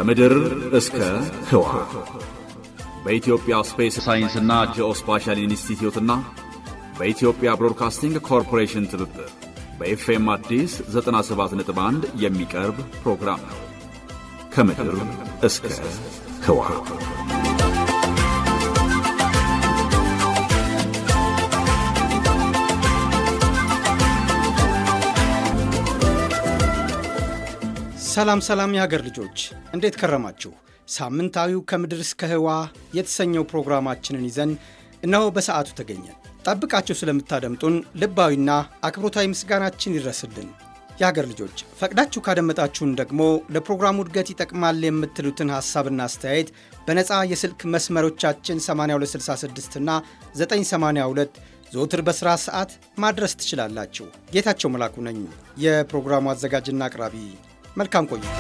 ከምድር እስከ ህዋ በኢትዮጵያ ስፔስ ሳይንስና ጂኦስፓሻል ኢንስቲትዩትና በኢትዮጵያ ብሮድካስቲንግ ኮርፖሬሽን ትብብር በኤፍኤም አዲስ 97.1 የሚቀርብ ፕሮግራም ነው። ከምድር እስከ ህዋ ሰላም ሰላም የሀገር ልጆች እንዴት ከረማችሁ? ሳምንታዊው ከምድር እስከ ህዋ የተሰኘው ፕሮግራማችንን ይዘን እነሆ በሰዓቱ ተገኘን። ጠብቃችሁ ስለምታደምጡን ልባዊና አክብሮታዊ ምስጋናችን ይድረስልን። የሀገር ልጆች ፈቅዳችሁ ካደመጣችሁን ደግሞ ለፕሮግራሙ እድገት ይጠቅማል የምትሉትን ሐሳብና አስተያየት በነፃ የስልክ መስመሮቻችን 8266 እና 982 ዘወትር በሥራ ሰዓት ማድረስ ትችላላችሁ። ጌታቸው መላኩ ነኝ የፕሮግራሙ አዘጋጅና አቅራቢ። መልካም ቆይታ።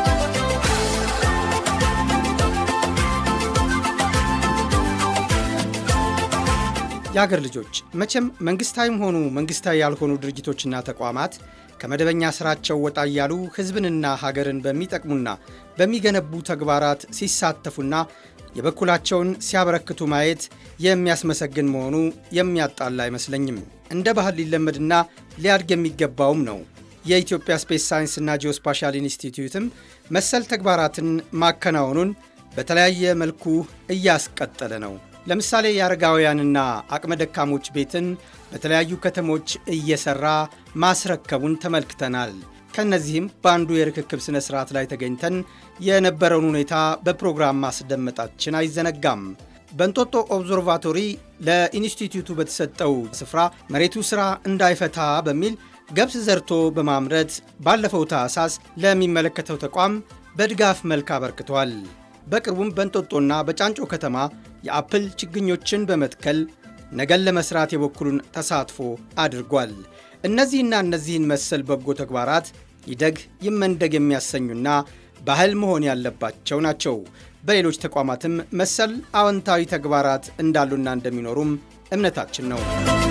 የአገር ልጆች መቼም መንግሥታዊም ሆኑ መንግሥታዊ ያልሆኑ ድርጅቶችና ተቋማት ከመደበኛ ሥራቸው ወጣ እያሉ ሕዝብንና ሀገርን በሚጠቅሙና በሚገነቡ ተግባራት ሲሳተፉና የበኩላቸውን ሲያበረክቱ ማየት የሚያስመሰግን መሆኑ የሚያጣላ አይመስለኝም። እንደ ባህል ሊለመድና ሊያድግ የሚገባውም ነው። የኢትዮጵያ ስፔስ ሳይንስና ጂኦስፓሻል ኢንስቲትዩትም መሰል ተግባራትን ማከናወኑን በተለያየ መልኩ እያስቀጠለ ነው። ለምሳሌ የአረጋውያንና አቅመ ደካሞች ቤትን በተለያዩ ከተሞች እየሠራ ማስረከቡን ተመልክተናል። ከእነዚህም በአንዱ የርክክብ ሥነ ሥርዓት ላይ ተገኝተን የነበረውን ሁኔታ በፕሮግራም ማስደመጣችን አይዘነጋም። በእንጦጦ ኦብዘርቫቶሪ ለኢንስቲትዩቱ በተሰጠው ስፍራ መሬቱ ሥራ እንዳይፈታ በሚል ገብስ ዘርቶ በማምረት ባለፈው ታህሳስ ለሚመለከተው ተቋም በድጋፍ መልክ አበርክቷል። በቅርቡም በእንጦጦና በጫንጮ ከተማ የአፕል ችግኞችን በመትከል ነገን ለመሥራት የበኩሉን ተሳትፎ አድርጓል። እነዚህና እነዚህን መሰል በጎ ተግባራት ይደግ ይመንደግ የሚያሰኙና ባህል መሆን ያለባቸው ናቸው። በሌሎች ተቋማትም መሰል አዎንታዊ ተግባራት እንዳሉና እንደሚኖሩም እምነታችን ነው።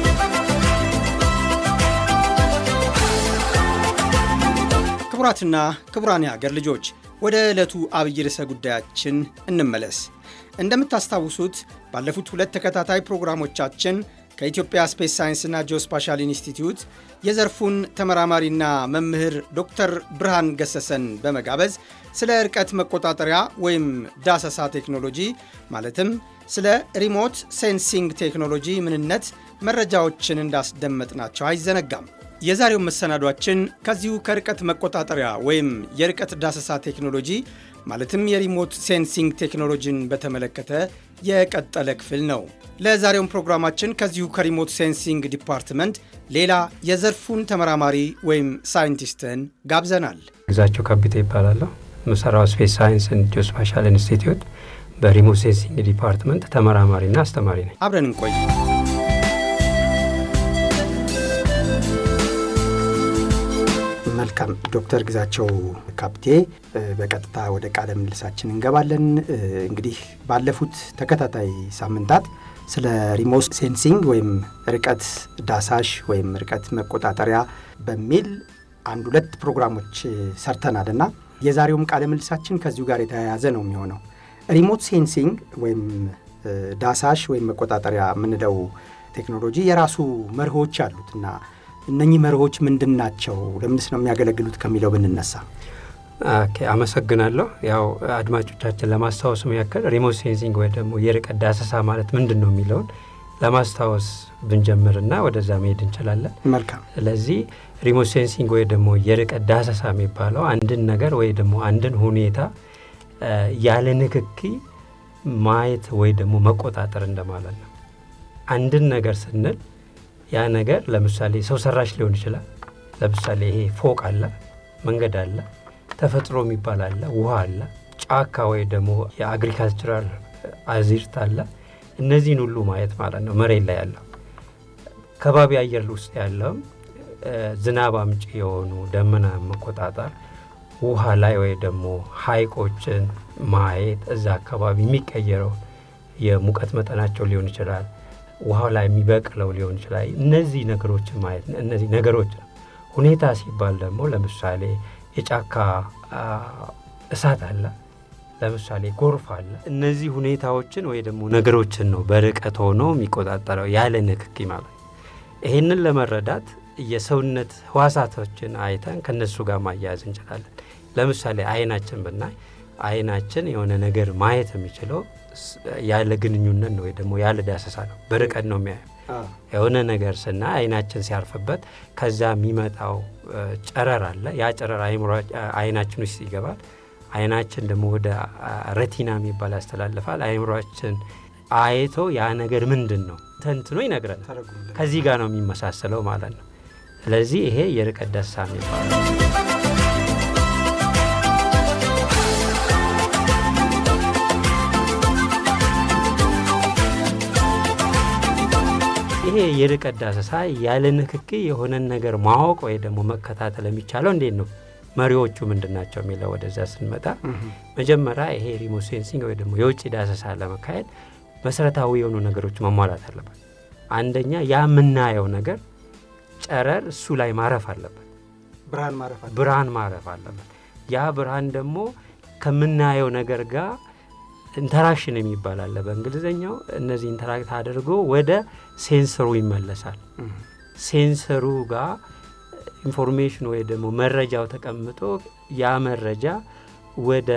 ክቡራትና ክቡራን የሀገር ልጆች ወደ ዕለቱ አብይ ርዕሰ ጉዳያችን እንመለስ። እንደምታስታውሱት ባለፉት ሁለት ተከታታይ ፕሮግራሞቻችን ከኢትዮጵያ ስፔስ ሳይንስና ጂኦስፓሻል ኢንስቲትዩት የዘርፉን ተመራማሪና መምህር ዶክተር ብርሃን ገሰሰን በመጋበዝ ስለ ርቀት መቆጣጠሪያ ወይም ዳሰሳ ቴክኖሎጂ ማለትም ስለ ሪሞት ሴንሲንግ ቴክኖሎጂ ምንነት መረጃዎችን እንዳስደመጥናቸው አይዘነጋም። የዛሬው መሰናዷችን ከዚሁ ከርቀት መቆጣጠሪያ ወይም የርቀት ዳሰሳ ቴክኖሎጂ ማለትም የሪሞት ሴንሲንግ ቴክኖሎጂን በተመለከተ የቀጠለ ክፍል ነው። ለዛሬውም ፕሮግራማችን ከዚሁ ከሪሞት ሴንሲንግ ዲፓርትመንት ሌላ የዘርፉን ተመራማሪ ወይም ሳይንቲስትን ጋብዘናል። ግዛቸው ከቢቴ ይባላለሁ። ምሰራው ስፔስ ሳይንስ ጂኦስፓሻል ኢንስቲትዩት በሪሞት ሴንሲንግ ዲፓርትመንት ተመራማሪና አስተማሪ ነኝ። አብረን እንቆይ። መልካም ዶክተር ግዛቸው ካብቴ በቀጥታ ወደ ቃለ ምልልሳችን እንገባለን። እንግዲህ ባለፉት ተከታታይ ሳምንታት ስለ ሪሞት ሴንሲንግ ወይም ርቀት ዳሳሽ ወይም ርቀት መቆጣጠሪያ በሚል አንድ ሁለት ፕሮግራሞች ሰርተናል እና የዛሬውም ቃለ ምልልሳችን ከዚሁ ጋር የተያያዘ ነው የሚሆነው። ሪሞት ሴንሲንግ ወይም ዳሳሽ ወይም መቆጣጠሪያ የምንለው ቴክኖሎጂ የራሱ መርሆች አሉት እና እነኚህ መርሆች ምንድን ናቸው? ለምንስ ነው የሚያገለግሉት ከሚለው ብንነሳ። ኦኬ፣ አመሰግናለሁ። ያው አድማጮቻችን ለማስታወስ ያክል ሪሞት ሴንሲንግ ወይ ደግሞ የርቀት ዳሰሳ ማለት ምንድን ነው የሚለውን ለማስታወስ ብንጀምርና ወደዛ መሄድ እንችላለን። መልካም። ስለዚህ ሪሞት ሴንሲንግ ወይ ደግሞ የርቀት ዳሰሳ የሚባለው አንድን ነገር ወይ ደግሞ አንድን ሁኔታ ያለ ንክኪ ማየት ወይ ደግሞ መቆጣጠር እንደማለት ነው። አንድን ነገር ስንል ያ ነገር ለምሳሌ ሰው ሰራሽ ሊሆን ይችላል። ለምሳሌ ይሄ ፎቅ አለ፣ መንገድ አለ፣ ተፈጥሮ የሚባል አለ፣ ውሃ አለ፣ ጫካ ወይ ደግሞ የአግሪካልቸራል አዝርት አለ። እነዚህን ሁሉ ማየት ማለት ነው። መሬት ላይ ያለው ከባቢ አየር ውስጥ ያለውም ዝናብ አምጪ የሆኑ ደመና መቆጣጠር፣ ውሃ ላይ ወይ ደግሞ ሀይቆችን ማየት፣ እዛ አካባቢ የሚቀየረው የሙቀት መጠናቸው ሊሆን ይችላል ውሃው ላይ የሚበቅለው ሊሆን ይችላል። እነዚህ ነገሮችን ማየት እነዚህ ነገሮች ነው። ሁኔታ ሲባል ደግሞ ለምሳሌ የጫካ እሳት አለ፣ ለምሳሌ ጎርፍ አለ። እነዚህ ሁኔታዎችን ወይ ደግሞ ነገሮችን ነው በርቀት ሆኖ የሚቆጣጠረው ያለ ንክኪ ማለት ነው። ይህንን ለመረዳት የሰውነት ህዋሳቶችን አይተን ከነሱ ጋር ማያያዝ እንችላለን። ለምሳሌ አይናችን ብናይ አይናችን የሆነ ነገር ማየት የሚችለው ያለ ግንኙነት ነው ወይ ደግሞ ያለ ዳሰሳ ነው። በርቀት ነው የሚያየው። የሆነ ነገር ስናይ አይናችን ሲያርፍበት ከዛ የሚመጣው ጨረር አለ። ያ ጨረር አይናችን ውስጥ ይገባል። አይናችን ደግሞ ወደ ረቲና የሚባል ያስተላልፋል። አይምሯችን አይቶ ያ ነገር ምንድን ነው ተንትኖ ይነግረናል። ከዚህ ጋር ነው የሚመሳሰለው ማለት ነው። ስለዚህ ይሄ የርቀት ዳሰሳ የሚባለው ይሄ የርቀት ዳሰሳ ያለ ንክኪ የሆነን ነገር ማወቅ ወይ ደግሞ መከታተል የሚቻለው እንዴት ነው? መሪዎቹ ምንድን ናቸው የሚለው ወደዛ ስንመጣ መጀመሪያ ይሄ ሪሞት ሴንሲንግ ወይ ደግሞ የውጭ ዳሰሳ ለመካሄድ መሰረታዊ የሆኑ ነገሮች መሟላት አለበት። አንደኛ ያ የምናየው ነገር ጨረር እሱ ላይ ማረፍ አለበት፣ ብርሃን ማረፍ አለበት። ያ ብርሃን ደግሞ ከምናየው ነገር ጋር ኢንተራክሽን የሚባል አለ በእንግሊዝኛው። እነዚህ ኢንተራክት አድርጎ ወደ ሴንሰሩ ይመለሳል። ሴንሰሩ ጋር ኢንፎርሜሽን ወይ ደግሞ መረጃው ተቀምጦ ያ መረጃ ወደ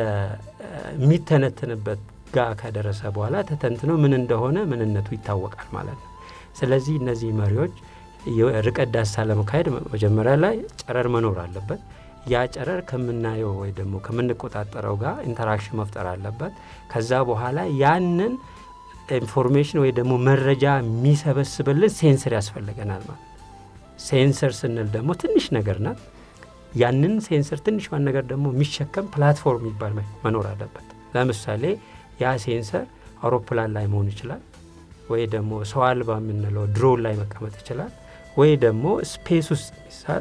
የሚተነትንበት ጋር ከደረሰ በኋላ ተተንትኖ ምን እንደሆነ ምንነቱ ይታወቃል ማለት ነው። ስለዚህ እነዚህ መሪዎች ርቀት ዳሰሳ ለመካሄድ መጀመሪያ ላይ ጨረር መኖር አለበት። ያ ጨረር ከምናየው ወይ ደግሞ ከምንቆጣጠረው ጋር ኢንተራክሽን መፍጠር አለበት። ከዛ በኋላ ያንን ኢንፎርሜሽን ወይ ደግሞ መረጃ የሚሰበስብልን ሴንሰር ያስፈልገናል ማለት ሴንሰር ስንል ደግሞ ትንሽ ነገር ናት። ያንን ሴንሰር ትንሿን ነገር ደግሞ የሚሸከም ፕላትፎርም የሚባል መኖር አለበት። ለምሳሌ ያ ሴንሰር አውሮፕላን ላይ መሆን ይችላል፣ ወይ ደግሞ ሰው አልባ የምንለው ድሮን ላይ መቀመጥ ይችላል፣ ወይ ደግሞ ስፔስ ውስጥ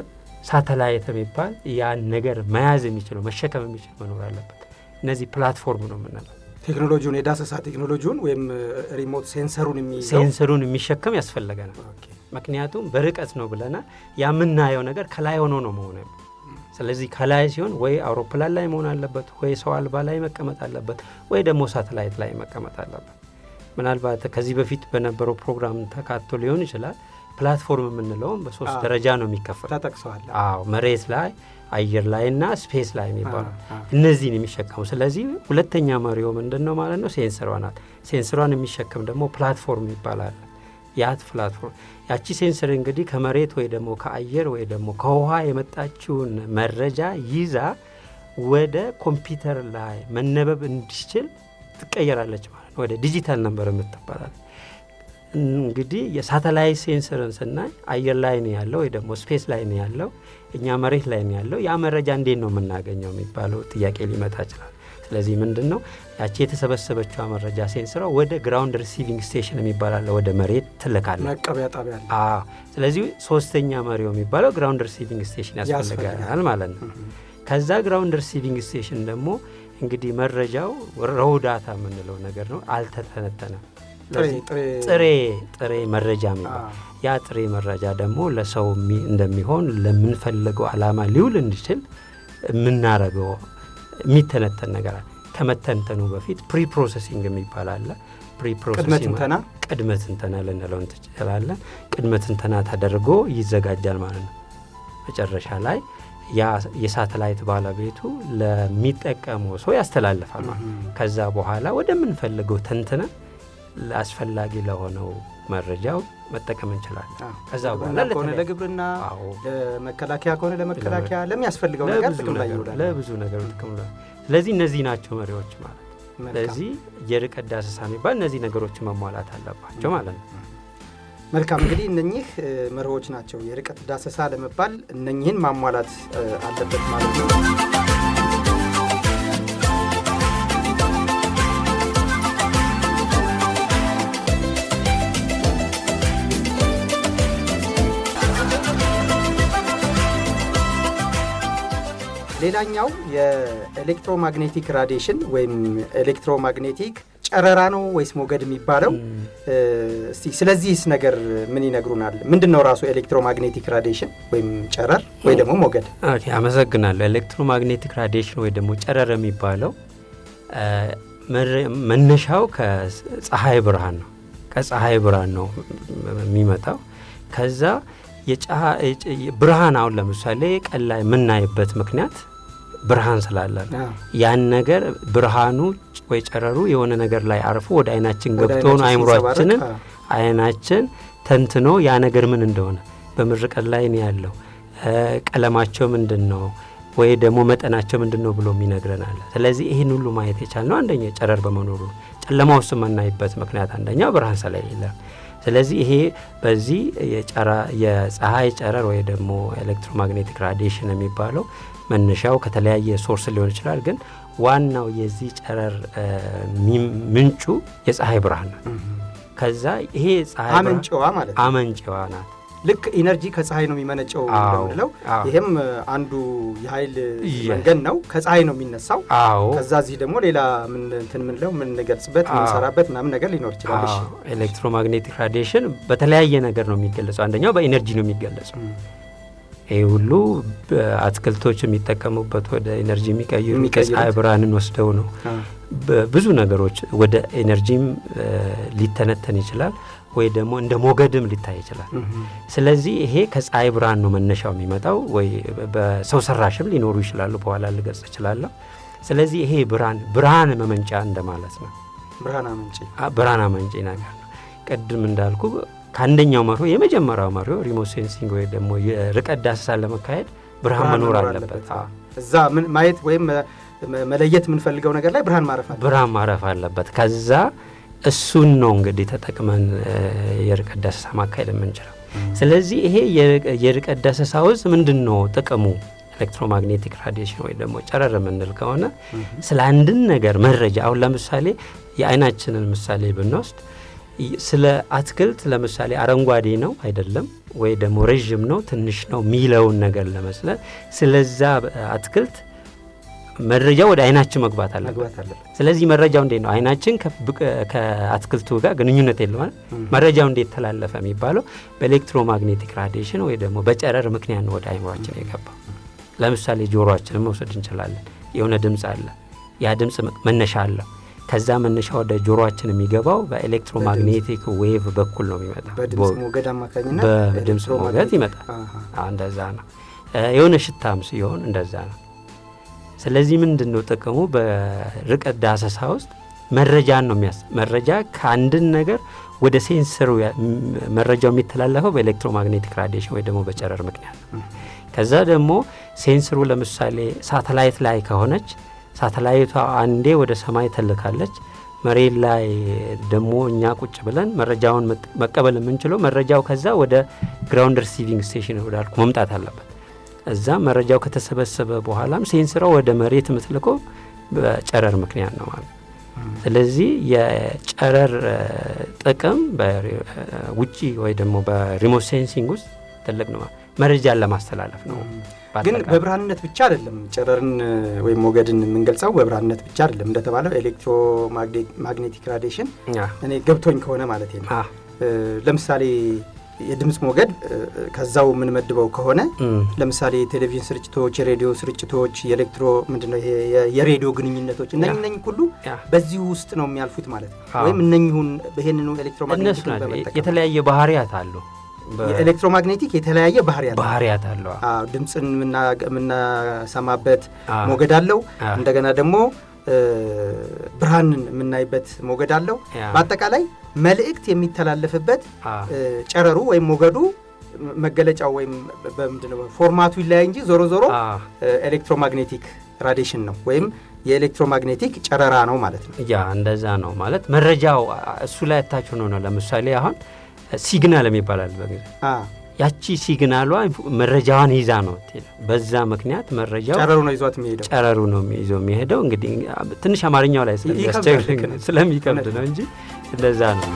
ሳተላይት የሚባል ያን ነገር መያዝ የሚችለው መሸከም የሚችል መኖር አለበት። እነዚህ ፕላትፎርም ነው የምንለው። ቴክኖሎጂውን የዳሰሳ ቴክኖሎጂውን ወይም ሪሞት ሴንሰሩን የሚይዘው ሴንሰሩን የሚሸከም ያስፈልገናል። ምክንያቱም በርቀት ነው ብለናል። የምናየው ነገር ከላይ ሆኖ ነው መሆን ስለዚህ ከላይ ሲሆን ወይ አውሮፕላን ላይ መሆን አለበት፣ ወይ ሰው አልባ ላይ መቀመጥ አለበት፣ ወይ ደግሞ ሳተላይት ላይ መቀመጥ አለበት። ምናልባት ከዚህ በፊት በነበረው ፕሮግራም ተካቶ ሊሆን ይችላል። ፕላትፎርም የምንለውም በሶስት ደረጃ ነው የሚከፈል ተጠቅሰዋል። አዎ መሬት ላይ አየር ላይ እና ስፔስ ላይ የሚባሉ እነዚህን የሚሸከሙ ስለዚህ ሁለተኛ መሪው ምንድን ነው ማለት ነው ሴንሰሯ ናት። ሴንሰሯን የሚሸከም ደግሞ ፕላትፎርም ይባላል። ያት ፕላትፎርም ያቺ ሴንሰር እንግዲህ ከመሬት ወይ ደግሞ ከአየር ወይ ደግሞ ከውሃ የመጣችውን መረጃ ይዛ ወደ ኮምፒውተር ላይ መነበብ እንዲችል ትቀየራለች ማለት ነው። ወደ ዲጂታል ነበር የምትባላል። እንግዲህ የሳተላይት ሴንሰርን ስናይ አየር ላይ ነው ያለው ወይ ደግሞ ስፔስ ላይ ነው ያለው፣ እኛ መሬት ላይ ነው ያለው። ያ መረጃ እንዴት ነው የምናገኘው የሚባለው ጥያቄ ሊመጣ ይችላል። ስለዚህ ምንድን ነው ያቺ የተሰበሰበችው መረጃ ሴንስሯ ወደ ግራውንድ ሪሲቪንግ ስቴሽን የሚባላለ ወደ መሬት ትልካለ መቀበያ ጣቢያ አለ። አዎ። ስለዚህ ሶስተኛ መሪው የሚባለው ግራውንድ ሪሲቪንግ ስቴሽን ያስፈልጋል ማለት ነው። ከዛ ግራውንድ ሪሲቪንግ ስቴሽን ደግሞ እንግዲህ መረጃው ረው ዳታ የምንለው ነገር ነው፣ አልተተነተነም። ጥሬ ጥሬ መረጃ የሚባል ያ ጥሬ መረጃ ደግሞ ለሰው እንደሚሆን ለምንፈልገው ዓላማ ሊውል እንዲችል የምናረገው የሚተነተን ነገር አለ። ከመተንተኑ በፊት ፕሪ ፕሮሰሲንግ የሚባል አለ። ቅድመ ትንተና ልንለው እንችላለን። ቅድመ ትንተና ተደርጎ ይዘጋጃል ማለት ነው። መጨረሻ ላይ የሳተላይት ባለቤቱ ለሚጠቀመው ሰው ያስተላልፋል ማለት ከዛ በኋላ ወደምንፈልገው ተንትነ አስፈላጊ ለሆነው መረጃው መጠቀም እንችላለን። ከዛ በኋላ ከሆነ ለግብርና፣ ለመከላከያ ከሆነ ለመከላከያ ለሚያስፈልገው ነገር ጥቅም ላይ ይውላል። ለብዙ ነገር ጥቅም ላይ ስለዚህ እነዚህ ናቸው መሪዎች ማለት። ስለዚህ የርቀት ዳሰሳ የሚባል እነዚህ ነገሮች መሟላት አለባቸው ማለት ነው። መልካም እንግዲህ እነኚህ መርሆች ናቸው የርቀት ዳሰሳ ለመባል እነኚህን ማሟላት አለበት ማለት ነው። ሌላኛው የኤሌክትሮማግኔቲክ ራዲሽን ወይም ኤሌክትሮማግኔቲክ ጨረራ ነው ወይስ ሞገድ የሚባለው? እስቲ ስለዚህስ ነገር ምን ይነግሩናል? ምንድን ነው ራሱ ኤሌክትሮማግኔቲክ ራዲሽን ወይም ጨረር ወይ ደግሞ ሞገድ? አመሰግናለሁ። ኤሌክትሮማግኔቲክ ራዲሽን ወይ ደግሞ ጨረር የሚባለው መነሻው ከፀሐይ ብርሃን ነው። ከፀሐይ ብርሃን ነው የሚመጣው። ከዛ ብርሃን አሁን ለምሳሌ ቀን ላይ የምናይበት ምክንያት ብርሃን ስላለ ነው። ያን ነገር ብርሃኑ ወይ ጨረሩ የሆነ ነገር ላይ አርፎ ወደ አይናችን ገብቶ ነው አይምሯችንን አይናችን ተንትኖ ያ ነገር ምን እንደሆነ በምርቀት ላይ ነው ያለው ቀለማቸው ምንድን ነው ወይ ደግሞ መጠናቸው ምንድን ነው ብሎ ይነግረናል። ስለዚህ ይህን ሁሉ ማየት የቻልነው አንደኛ ጨረር በመኖሩ ጨለማ ውስጥ የምናይበት ምክንያት አንደኛው ብርሃን ስለሌለ ስለዚህ ይሄ በዚህ የፀሐይ ጨረር ወይ ደግሞ ኤሌክትሮማግኔቲክ ራዲሽን የሚባለው መነሻው ከተለያየ ሶርስ ሊሆን ይችላል። ግን ዋናው የዚህ ጨረር ምንጩ የፀሐይ ብርሃን ነው። ከዛ ይሄ ፀሐይ አመንጭዋ ማለት ነው። አመንጭዋ ናት። ልክ ኢነርጂ ከፀሐይ ነው የሚመነጨው እንደምንለው ይሄም አንዱ የኃይል መንገድ ነው። ከፀሐይ ነው የሚነሳው። አዎ። ከዛ እዚህ ደግሞ ሌላ እንትን ምንለው የምንገልጽበት የምንሰራበት ምናምን ነገር ሊኖር ይችላል። እሺ። ኤሌክትሮማግኔቲክ ራዲሽን በተለያየ ነገር ነው የሚገለጸው። አንደኛው በኢነርጂ ነው የሚገለጸው። ይህ ሁሉ አትክልቶች የሚጠቀሙበት ወደ ኤነርጂ የሚቀይሩ ከፀሐይ ብርሃንን ወስደው ነው። ብዙ ነገሮች ወደ ኤነርጂም ሊተነተን ይችላል ወይ ደግሞ እንደ ሞገድም ሊታይ ይችላል። ስለዚህ ይሄ ከፀሐይ ብርሃን ነው መነሻው የሚመጣው ወይ በሰው ሰራሽም ሊኖሩ ይችላሉ። በኋላ ልገልጽ እችላለሁ። ስለዚህ ይሄ ብርሃን ብርሃን መመንጫ እንደማለት ነው። ብርሃን አመንጪ ብርሃን አመንጪ ነገር ነው። ቅድም እንዳልኩ ከአንደኛው መርሆ የመጀመሪያው መርሆ ሪሞት ሴንሲንግ ወይ ደግሞ የርቀት ዳሰሳን ለመካሄድ ብርሃን መኖር አለበት። እዛ ማየት ወይም መለየት የምንፈልገው ነገር ላይ ብርሃን ማረፍ አለበት። ብርሃን ማረፍ አለበት። ከዛ እሱን ነው እንግዲህ ተጠቅመን የርቀት ዳሰሳ ማካሄድ የምንችለው። ስለዚህ ይሄ የርቀት ዳሰሳ ውስጥ ምንድን ነው ጥቅሙ? ኤሌክትሮማግኔቲክ ራዲሽን ወይ ደግሞ ጨረር የምንል ከሆነ ስለ አንድን ነገር መረጃ አሁን ለምሳሌ የአይናችንን ምሳሌ ብንወስድ ስለ አትክልት ለምሳሌ አረንጓዴ ነው አይደለም፣ ወይ ደግሞ ረዥም ነው ትንሽ ነው የሚለውን ነገር ለመስለት ስለዛ አትክልት መረጃ ወደ አይናችን መግባት አለበት። ስለዚህ መረጃው እንዴት ነው አይናችን ከአትክልቱ ጋር ግንኙነት የለዋል። መረጃው እንዴት ተላለፈ የሚባለው በኤሌክትሮማግኔቲክ ራዲሽን ወይ ደግሞ በጨረር ምክንያት ነው ወደ አይምሯችን የገባው። ለምሳሌ ጆሮአችንን መውሰድ እንችላለን። የሆነ ድምፅ አለ። ያ ድምፅ መነሻ አለው። ከዛ መነሻ ወደ ጆሮአችን የሚገባው በኤሌክትሮማግኔቲክ ዌቭ በኩል ነው የሚመጣው። በድምፅ ሞገድ አማካኝነት በድምፅ ሞገድ ይመጣል። እንደዛ ነው። የሆነ ሽታም ሲሆን እንደዛ ነው። ስለዚህ ምንድን ነው ጥቅሙ? በርቀት ዳሰሳ ውስጥ መረጃን ነው የሚያስ መረጃ ከአንድን ነገር ወደ ሴንሰሩ መረጃው የሚተላለፈው በኤሌክትሮማግኔቲክ ራዲሽን ወይ ደግሞ በጨረር ምክንያት ነው። ከዛ ደግሞ ሴንስሩ ለምሳሌ ሳተላይት ላይ ከሆነች ሳተላይቷ አንዴ ወደ ሰማይ ተልካለች። መሬት ላይ ደግሞ እኛ ቁጭ ብለን መረጃውን መቀበል የምንችለው መረጃው ከዛ ወደ ግራውንድ ሪሲቪንግ ስቴሽን ወዳልኩ መምጣት አለበት። እዛ መረጃው ከተሰበሰበ በኋላም ሴንስራው ወደ መሬት የምትልከው በጨረር ምክንያት ነው ማለት። ስለዚህ የጨረር ጥቅም ውጪ ወይ ደግሞ በሪሞት ሴንሲንግ ውስጥ ትልቅ ነው። መረጃን ለማስተላለፍ ነው። ግን በብርሃንነት ብቻ አይደለም ጨረርን ወይም ሞገድን የምንገልጸው በብርሃንነት ብቻ አይደለም። እንደተባለው ኤሌክትሮማግኔቲክ ራዲሽን እኔ ገብቶኝ ከሆነ ማለት ነው። ለምሳሌ የድምፅ ሞገድ ከዛው የምንመድበው ከሆነ ለምሳሌ የቴሌቪዥን ስርጭቶች፣ የሬዲዮ ስርጭቶች፣ የኤሌክትሮ ምንድነው ይሄ የሬዲዮ ግንኙነቶች እነ እነኝ ሁሉ በዚሁ ውስጥ ነው የሚያልፉት ማለት ነው። ወይም እነኝሁን ይህንኑ ኤሌክትሮማግኔቲክ በመጠቀም የተለያየ ባህሪያት አሉ። የኤሌክትሮማግኔቲክ የተለያየ ባህሪያት ባህሪያት አለው። ድምፅን የምናሰማበት ሞገድ አለው። እንደገና ደግሞ ብርሃንን የምናይበት ሞገድ አለው። በአጠቃላይ መልእክት የሚተላለፍበት ጨረሩ ወይም ሞገዱ መገለጫው ወይም በምንድነው ፎርማቱ ይለያይ እንጂ ዞሮ ዞሮ ኤሌክትሮማግኔቲክ ራዲሽን ነው ወይም የኤሌክትሮማግኔቲክ ጨረራ ነው ማለት ነው። ያ እንደዛ ነው ማለት መረጃው እሱ ላይ ታች ሆኖ ነው። ለምሳሌ አሁን ሲግናል የሚባላል በጊዜ ያቺ ሲግናሏ መረጃዋን ይዛ ነው። በዛ ምክንያት መረጃው ጨረሩ ነው ይዟት የሚሄደው ጨረሩ ነው ይዞ የሚሄደው። እንግዲህ ትንሽ አማርኛው ላይ ስለሚከብድ ነው እንጂ እንደዛ ነው።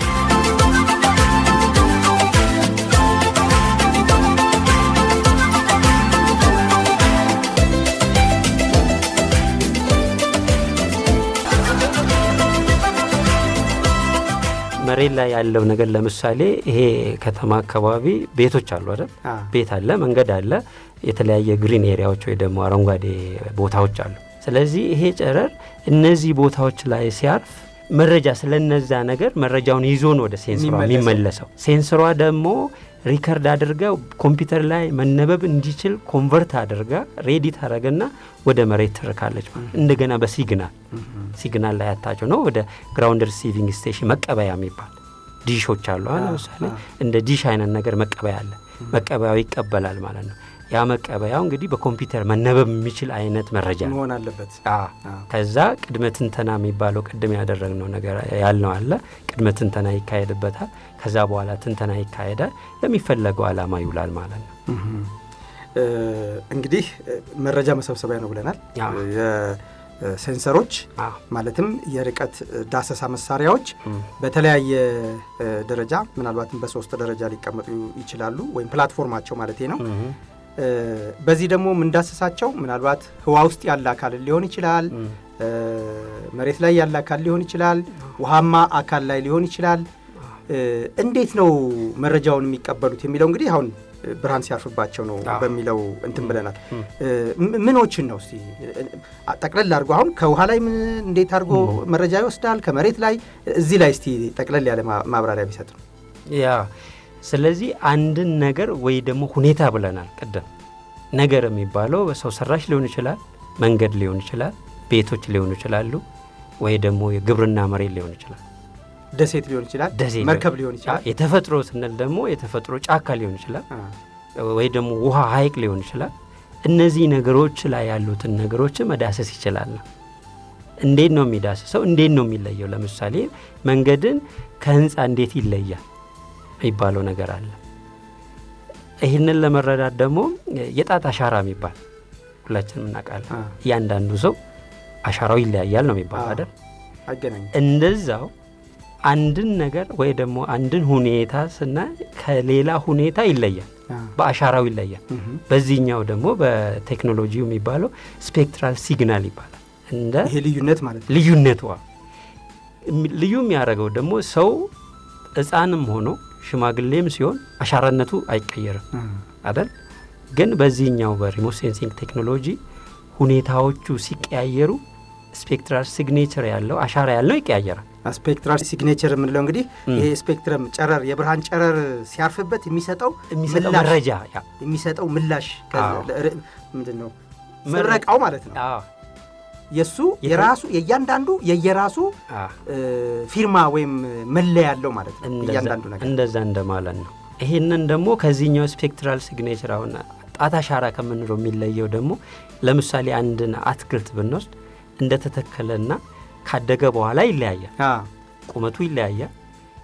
መሬት ላይ ያለው ነገር ለምሳሌ ይሄ ከተማ አካባቢ ቤቶች አሉ አይደል? ቤት አለ፣ መንገድ አለ፣ የተለያየ ግሪን ኤሪያዎች ወይ ደግሞ አረንጓዴ ቦታዎች አሉ። ስለዚህ ይሄ ጨረር እነዚህ ቦታዎች ላይ ሲያርፍ መረጃ ስለነዛ ነገር መረጃውን ይዞን ወደ ሴንሰሯ የሚመለሰው ሴንሰሯ ደግሞ ሪከርድ አድርጋ ኮምፒውተር ላይ መነበብ እንዲችል ኮንቨርት አድርጋ ሬዲ ታደረገና ወደ መሬት ትርካለች ማለት እንደገና በሲግናል ሲግናል ላይ ያታቸው ነው ወደ ግራውንድ ሪሲቪንግ ስቴሽን መቀበያ የሚባል ዲሾች አሉ ለምሳሌ እንደ ዲሽ አይነት ነገር መቀበያ አለ መቀበያው ይቀበላል ማለት ነው ያ መቀበያው እንግዲህ በኮምፒውተር መነበብ የሚችል አይነት መረጃ መሆን አለበት ከዛ ቅድመ ትንተና የሚባለው ቅድም ያደረግነው ነገር ያልነው አለ ቅድመ ትንተና ይካሄድበታል ከዛ በኋላ ትንተና ይካሄዳል ለሚፈለገው አላማ ይውላል ማለት ነው እንግዲህ መረጃ መሰብሰቢያ ነው ብለናል ሴንሰሮች ማለትም የርቀት ዳሰሳ መሳሪያዎች በተለያየ ደረጃ ምናልባትም በሶስት ደረጃ ሊቀመጡ ይችላሉ ወይም ፕላትፎርማቸው ማለት ነው በዚህ ደግሞ የምንዳስሳቸው ምናልባት ህዋ ውስጥ ያለ አካል ሊሆን ይችላል መሬት ላይ ያለ አካል ሊሆን ይችላል ውሃማ አካል ላይ ሊሆን ይችላል እንዴት ነው መረጃውን የሚቀበሉት የሚለው እንግዲህ አሁን ብርሃን ሲያርፍባቸው ነው በሚለው እንትን ብለናል ምኖችን ነው እስቲ ጠቅለል አድርጎ አሁን ከውሃ ላይ እንዴት አድርጎ መረጃ ይወስዳል ከመሬት ላይ እዚህ ላይ እስቲ ጠቅለል ያለ ማብራሪያ ቢሰጥ ነው ያ ስለዚህ አንድን ነገር ወይ ደግሞ ሁኔታ ብለናል ቅድም ነገር የሚባለው በሰው ሰራሽ ሊሆን ይችላል መንገድ ሊሆን ይችላል ቤቶች ሊሆኑ ይችላሉ ወይ ደግሞ የግብርና መሬት ሊሆን ይችላል ደሴት ሊሆን ይችላል መርከብ ሊሆን ይችላል የተፈጥሮ ስንል ደግሞ የተፈጥሮ ጫካ ሊሆን ይችላል ወይ ደግሞ ውሃ ሀይቅ ሊሆን ይችላል እነዚህ ነገሮች ላይ ያሉትን ነገሮች መዳሰስ ይችላል ነው እንዴት ነው የሚዳስሰው እንዴት ነው የሚለየው ለምሳሌ መንገድን ከህንፃ እንዴት ይለያል የሚባለው ነገር አለ ይህንን ለመረዳት ደግሞ የጣት አሻራ የሚባል ሁላችንም እናውቃለን እያንዳንዱ ሰው አሻራው ይለያያል ነው የሚባለው አይደል እንደዛው አንድን ነገር ወይ ደግሞ አንድን ሁኔታ ስናይ ከሌላ ሁኔታ ይለያል በአሻራው ይለያል በዚህኛው ደግሞ በቴክኖሎጂው የሚባለው ስፔክትራል ሲግናል ይባላል እንደ ይሄ ልዩነት ማለት ልዩነቱ ልዩ የሚያደርገው ደግሞ ሰው ህፃንም ሆኖ ሽማግሌም ሲሆን አሻራነቱ አይቀየርም አደል ግን በዚህኛው በሪሞት ሴንሲንግ ቴክኖሎጂ ሁኔታዎቹ ሲቀያየሩ ስፔክትራል ሲግኔቸር ያለው አሻራ ያለው ይቀያየራል ስፔክትራል ሲግኔቸር የምንለው እንግዲህ ይሄ ስፔክትረም ጨረር የብርሃን ጨረር ሲያርፍበት የሚሰጠው የሚሰጠው መረጃ የሚሰጠው ምላሽ ምንድን ነው ምረቃው ማለት ነው የእሱ የራሱ የእያንዳንዱ የየራሱ ፊርማ ወይም መለያ ያለው ማለት ነው እያንዳንዱ ነገር እንደዛ እንደማለት ነው ይሄንን ደግሞ ከዚህኛው ስፔክትራል ሲግኔቸር አሁን ጣት አሻራ ከምንለው የሚለየው ደግሞ ለምሳሌ አንድን አትክልት ብንወስድ እንደተተከለና ካደገ በኋላ ይለያያል ቁመቱ ይለያያል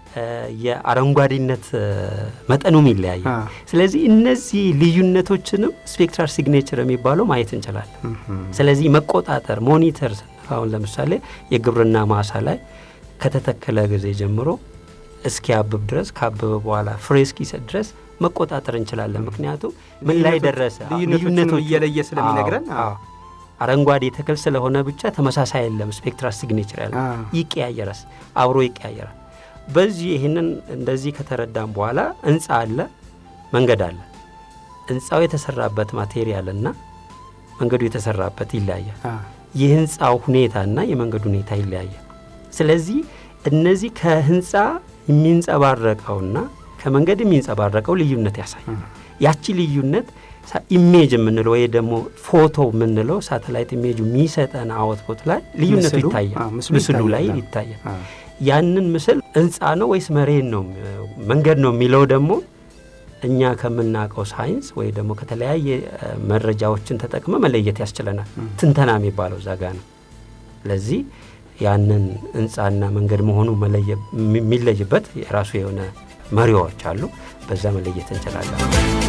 የአረንጓዴነት መጠኑም ይለያያል ስለዚህ እነዚህ ልዩነቶችንም ስፔክትራል ሲግኔቸር የሚባለው ማየት እንችላለን ስለዚህ መቆጣጠር ሞኒተር አሁን ለምሳሌ የግብርና ማሳ ላይ ከተተከለ ጊዜ ጀምሮ እስኪያብብ ድረስ ካበበ በኋላ ፍሬ እስኪሰጥ ድረስ መቆጣጠር እንችላለን ምክንያቱም ምን ላይ ደረሰ ልዩነቶች እየለየ ስለሚነግረን አረንጓዴ ተክል ስለሆነ ብቻ ተመሳሳይ የለም ስፔክትራል ሲግኔቸር ያለ ይቀያየራል አብሮ ይቀያየራል በዚህ ይህንን እንደዚህ ከተረዳም በኋላ ህንፃ አለ መንገድ አለ ህንፃው የተሰራበት ማቴሪያል እና መንገዱ የተሰራበት ይለያያል የህንፃው ሁኔታና የመንገዱ ሁኔታ ይለያያል ስለዚህ እነዚህ ከህንፃ የሚንጸባረቀውና ከመንገድ የሚንጸባረቀው ልዩነት ያሳያል ያቺ ልዩነት ኢሜጅ የምንለው ወይ ደግሞ ፎቶ የምንለው ሳተላይት ኢሜጅ የሚሰጠን አወትቦት ላይ ልዩነቱ ይታያል ምስሉ ላይ ይታያል ያንን ምስል ህንፃ ነው ወይስ መሬት ነው መንገድ ነው የሚለው ደግሞ እኛ ከምናውቀው ሳይንስ ወይ ደግሞ ከተለያየ መረጃዎችን ተጠቅመ መለየት ያስችለናል ትንተና የሚባለው ዛጋ ነው ስለዚህ ያንን ህንፃና መንገድ መሆኑ የሚለይበት የራሱ የሆነ መሪዎች አሉ በዛ መለየት እንችላለን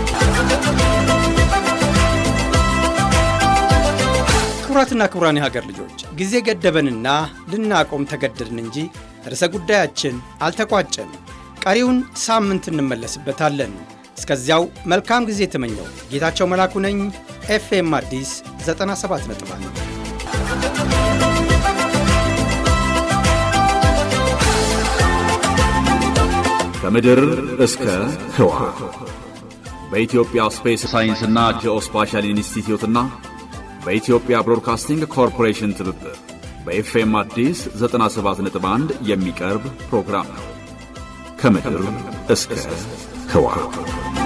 ክቡራትና ክቡራን የሀገር ልጆች ጊዜ ገደበንና ልናቆም ተገደድን እንጂ ርዕሰ ጉዳያችን አልተቋጨም ቀሪውን ሳምንት እንመለስበታለን እስከዚያው መልካም ጊዜ የተመኘው ጌታቸው መላኩ ነኝ ኤፍኤም አዲስ 97 ነጥብ ከምድር እስከ ህዋ በኢትዮጵያ ስፔስ ሳይንስና ጂኦስፓሻል ኢንስቲትዩትና በኢትዮጵያ ብሮድካስቲንግ ኮርፖሬሽን ትብብር በኤፍኤም አዲስ 97.1 የሚቀርብ ፕሮግራም ነው። ከምድር እስከ ህዋ